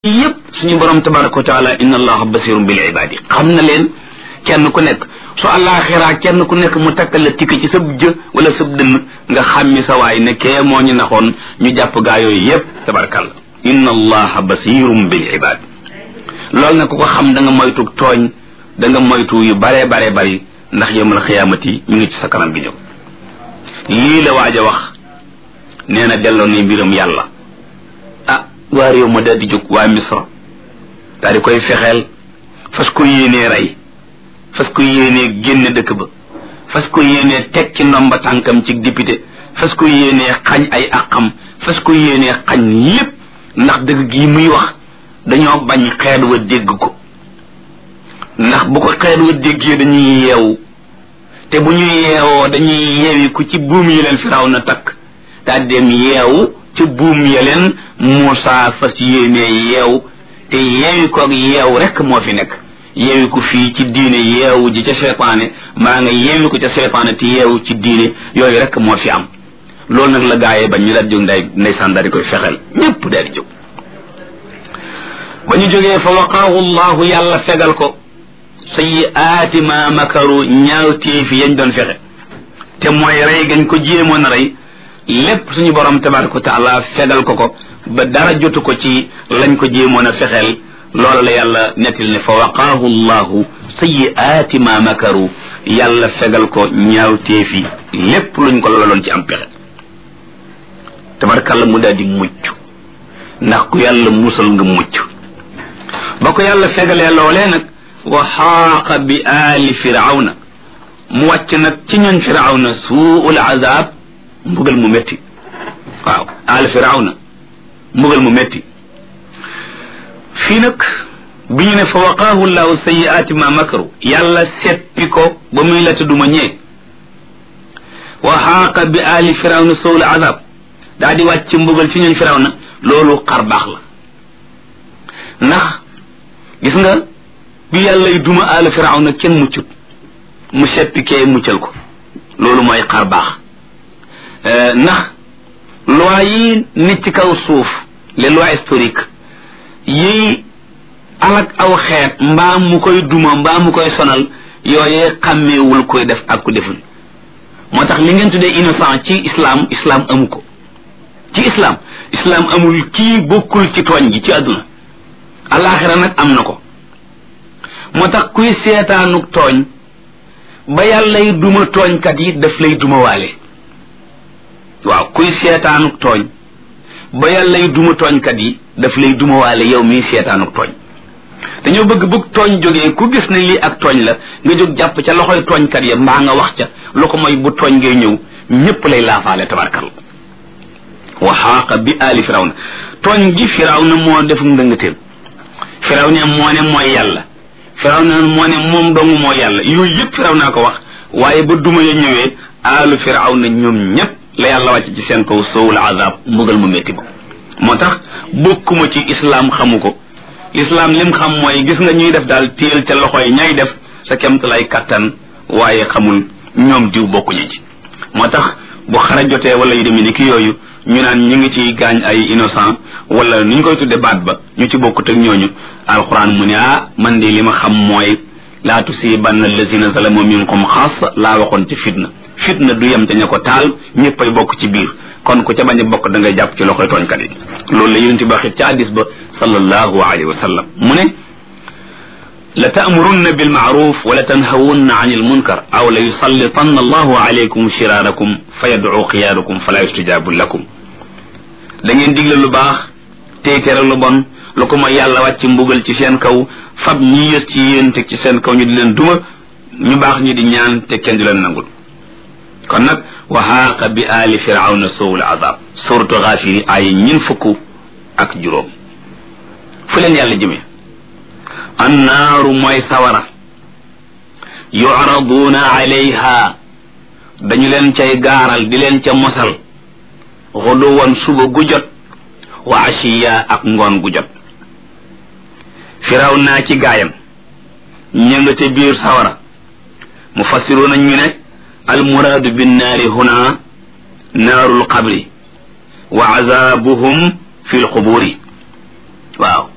yépp suñu borom tabaraka wa taala inna allaha basirun bil ibadi xam na leen kenn ku nekk su àllaaxiraa kenn ku nekk mu takkal la tikk ci sab jë wala sab dënn nga xàmmi sa waay ne kee moo ñu naxoon ñu jàpp gaa yooyu yépp tabarakàllah inna allaha basirun bil ibad loolu nag ku ko xam da nga moytu tooñ da nga moytu yu bare bare bari ndax yawmal xiyaamati ñu ngi ci sa kanam bi ñëw lii la waaj a wax nee na delloo ni mbiram yàlla ah waa réew ma daal di jóg waa misra daal di koy fexeel fas ko yéenee rey fas ko yéenee génne dëkk ba fas ko yéenee teg ci ndomba tànkam ci député fas ko yéenee xañ ay àqam fas ko yéenee xañ lépp ndax dëgg gi muy wax dañoo bañ xeet wa dégg ko ndax bu ko xeet wa déggee dañuy yeewu te bu ñu yeewoo dañuy yeewi ku ci buum yi leen firaw na takk daal dem yeewu ci buum ya leen Muusaa fas yéenee yeew te yeewi koog yeew rek moo fi nekk yeewi ko fii ci diine yeewu ji ca seytaane maa nga yeewi ko ca seytaane te yeewu ci diine yooyu rek moo fi am loolu nag la gaayee ba ñu daal jóg nday ndeysaan daal di koy fexeel ñépp daal di jóg ba ñu jógee fa waqaahu llahu yàlla fegal ko sayyiaati ma makaru ñaaw téefi yañ doon fexe te mooy rey gañ ko jéemoon a rey lépp suñu borom tabaraka wa taala fegal ko ko ba dara jotu ko ci lañ ko jéemoon a fexeel loolu la yàlla nettil ne fa waqaahu llahu sayyiaati ma makaru yàlla fegal ko ñaaw téefi lépp luñ ko loloon ci am pexe tabarakàlla mu daal di mucc ndax ku yàlla musal nga mucc ba ko yàlla fegalee loolee nag wa xaaqa bi aali firawna mu wàcc nag ci ñoñ firawna suul azab mbugal mu métti waaw aali firawna mbugal mu métti fii nag bi ñu ne fa waqaahu llahu sayiaati ma makaru yàlla seppi ko ba muy la tudduma ñee wa xaaqa bi aali firawna suul azab daa di wàcc mbugal ci ñoñ firawna loolu xar baax la ndax gis nga bi yàlla duma aala firawna kenn muccut mu seppi kee muccal ko loolu mooy xar baax ndax loi yi nit ci kaw suuf les lois historiques yi alak aw xeet mbaa mu koy duma mbaa mu koy sonal yooyee xàmmeewul koy def ak ku deful moo tax li ngeen tuddee innocent ci islam islam amu ko ci islam islam amul kii bokkul ci tooñ gi ci àdduna alaxira nag am na ko moo tax kuy seetaanuk tooñ ba yàllay duma tooñkat yi daf lay duma waale waaw kuy seetaanuk tooñ ba yàllay duma tooñkat yi daf lay duma waale yow miy seetaanuk tooñ dañoo bëgg bëgg tooñ jógee ku gis ne lii ak tooñ la nga jóg jàpp ca loxoy tooñkat ya mbaa nga wax ca lu ko mooy bu tooñ ngay ñëw ñépp lay laafaale tabarkal wa xaaqa bi aali firawna tooñ gi firawna moo def ndëngateem firaw ne moo ne mooy yàlla firaw ne moo ne moom dong moo yàlla yooyu yëpp firaw naa ko wax waaye ba duma ya ñëwee aalu firaw na ñoom ñépp la yàlla wàcc ci seen kaw sowul azab mbugal mu métti ba moo tax bokkuma ci islaam xamu ko islaam lim xam mooy gis nga ñuy def daal téel ca loxo yi ñay def sa kemt lay kattan waaye xamul ñoom diw bokkuñu ci moo tax bu xara jotee wala yu demee ni ki yooyu ñu naan ñu ngi ci gaañ ay innocent wala ni ñu koy tudde baat ba ñu ci bokkut ak ñooñu alquran mu ne ah man de li ma xam mooy laa tusibanna allazina zalamu minkum xaas laa waxoon ci fitna fitna du yem ca ña ko taal ñëppay bokk ci biir kon ku ca bañ a bokk da ngay jàpp ci loxoy tooñkat yi loolu la yonent bi waxit ca hadis ba sallallahu alayhi wa sallam mu ne la taamurunna bilmaaruf wa la tanhawunna an ilmunkar aw la yusallitanna allahu alaykum shiraarakum fa yadcu xiyaarakum fala yustijaabu lakum da ngeen digle lu baax tey tere lu bon lu ko mooy yàlla wàcc mbugal ci seen kaw fab ñi yës ci yéen teg ci seen kaw ñu di leen duma ñu baax ñi di ñaan te kenn du leen nangul kon nag wa xaaqa bi aali firawna sowul azab suratu xaafiri ay ñin fukk ak juróom fu leen yàlla jëmee annaaru mooy sawara yucraduuna alayha dañu leen cay gaaral di leen ca mosal xuduwan suba gu jot wa ashiya ak ngoon gu jot firaw naa ci gaayam ña nga ca biir sawara mu fassiru nañ ñu ne almuraadu binnaari huna naarul qabri wa azabuhum fi lquburi waaw